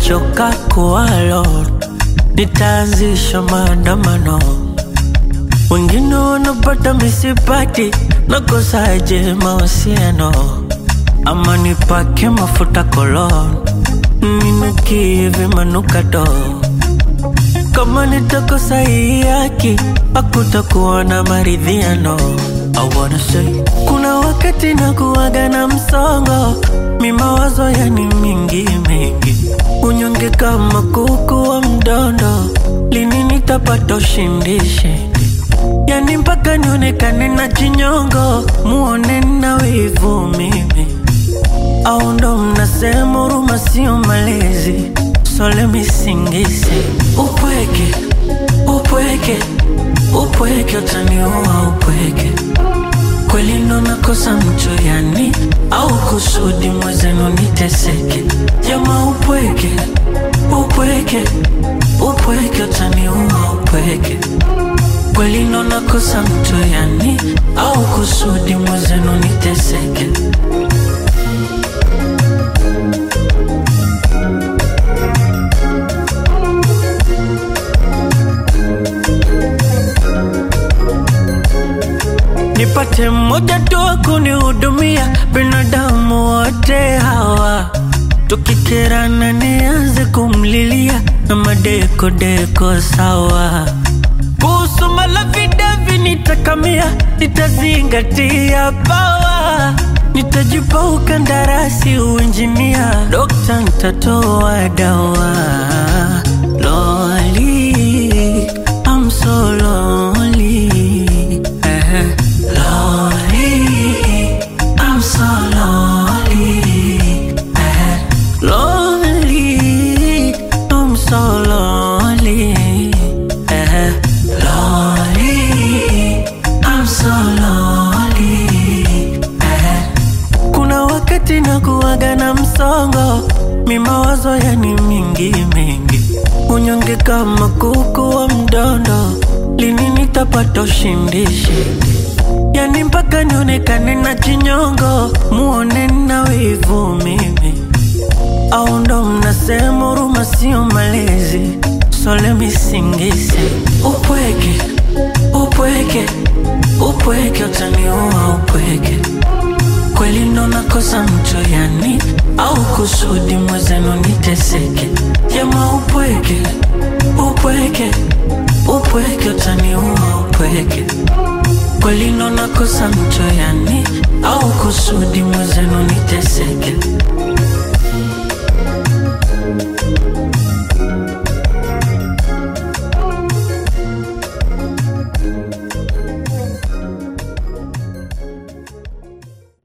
nimechoka kuwalo, nitaanzisha maandamano. Wengine wanapata misipati, nakosaje mahusiano? Ama nipake mafuta kolon, ninukie vimanukato. Kama nitakosa hii haki, hakutakuwa na maridhiano. I wanna say, kuna wakati nakuwaga na msongo, mi mawazo yani mingi mingi, unyonge kama kuku wa mdondo, lini nitapata ushindi shindi? Yani mpaka nionekane na chinyongo, muone na wivu mimi, au ndo mnasema huruma sio malezi? So let me sing this upweke upweke upweke utaniua upweke kweli ndo nakosa mcho yani au kusudi mwezenu niteseke jama upweke upweke upweke utaniua upweke kweli ndo nakosa mcho yani au kusudi mwezenu niteseke nipate mmoja tu wa kunihudumia, binadamu wote hawa tukikerana, nianze kumlilia na madeko deko sawa. Kuhusu malavidavi nitakamia, nitazingatia pawa, nitajipa ukandarasi uinjinia, dokta nitatoa dawa. Loli, I'm so lonely. Eh, Lonely, I'm so lonely. Eh, Lonely, I'm so lonely. Eh, Lonely, I'm so lonely. Eh, kuna wakati nakuwaga na msongo, mi mawazo yani mingi mingi, unyonge kama kuku wa mdondo, lini nitapata ushindi shindi? Yani mpaka nionekane na chinyongo, muone na wivu mimi, au ndo mnasema huruma sio malezi? So let me sing this upweke upweke upweke utaniua upweke kweli ndo nakosa mcho yani au kusudi mwezenu niteseke jama upweke upweke upweke utaniua upweke kweli ndo nakosa mcho yani au kusudi mwezenu niteseke